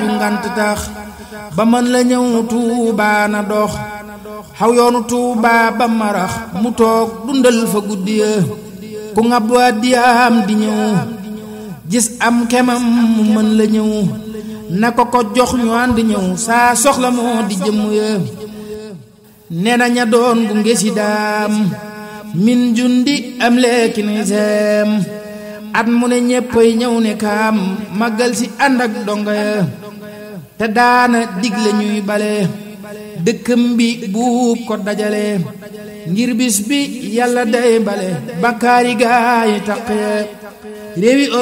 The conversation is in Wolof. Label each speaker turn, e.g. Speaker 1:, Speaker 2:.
Speaker 1: ju ngant tax ba mën la ñëw tuubaa na dox xaw yoonu tuubaa ba marax mu toog dundal fa guddi ya ku ngab waa diyaam di ñëw gis am kemam mu mën la ñëw na ko ko jox ñu ànd ñëw saa soxla moo di jëmm ya nee na ña doon bu ngesi daam min jundi am leeki ni seem at mu ne ñéppay ñëw ne kaam màggal si ànd ak donga ya te daana digle ñuy bale dëkkam bi buub ko dajale ngir bis bi yàlla day bale bakkaari gaay taq ya réewi